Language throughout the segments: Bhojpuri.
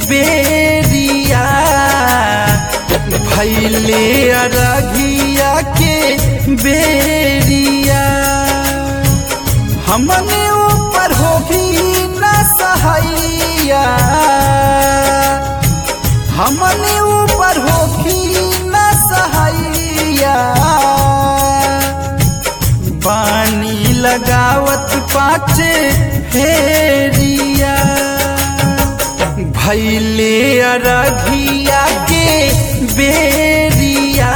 बेरिया भैले अरघिया के बेरिया हमने ऊपर हो भी न सहैया हमने ऊपर हो भी न सहैया पानी लगावत पाचे फेरिया भैले अरघिया के बेरिया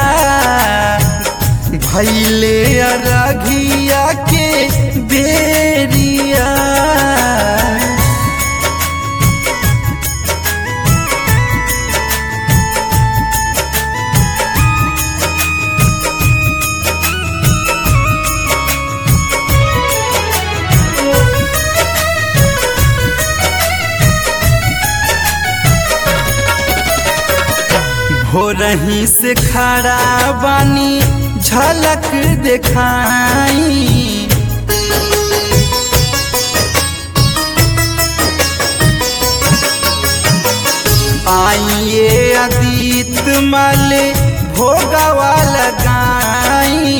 भैले अरघिया के बेरिया भोरही से खड़ा बानी झलक देखाई आइए अतीत माले भोगवा लगाई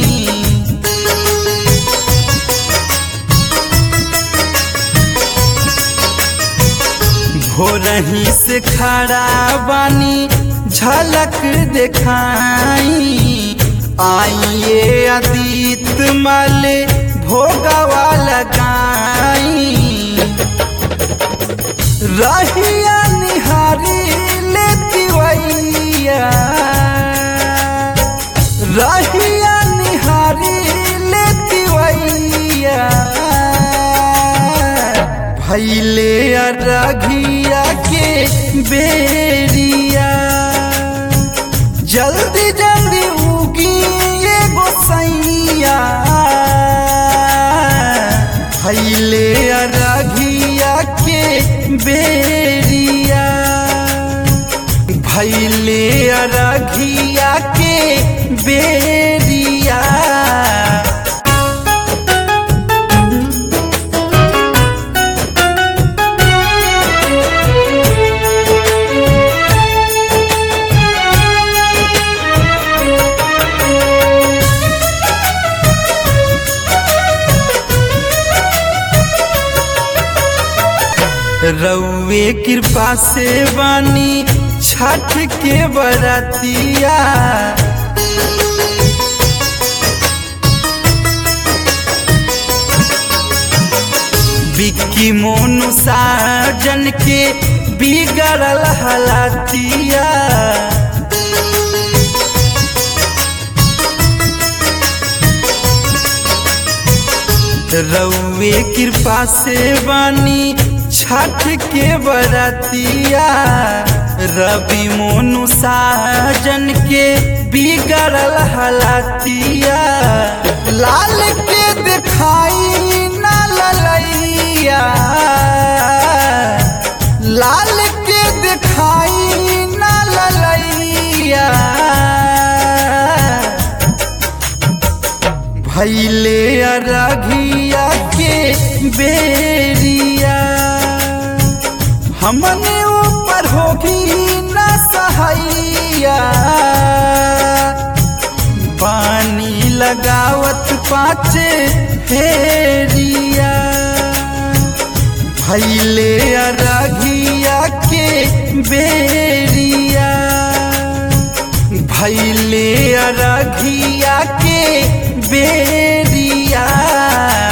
भोरही से खड़ा बानी झलक देखाई आइए अतीत माले भोगवा लगाई रहिया निहारी लेती वैया रहिया निहारी लेती वैया भैले अरघिया के बेरिया जल्दी जल्दी उगी ये गोसैया भैले अरघिया के बेरिया भैले अरघिया के बेरिया रउए कृपा से बानी छठ के बरतिया बिक्की मोनू साजन के बिगड़ल हलातिया रउए कृपा से बानी छठ के बरतिया रवि मोनू साजन के बिगड़ल हलातिया लाल के दिखाई न ललैया लाल के दिखाई न ललैया भैले अरघिया के बेरिया हमने ऊपर होगी न सहैया पानी लगावत पाचे फेरिया भैले अरघिया के बेरिया भैले अरघिया के बेरिया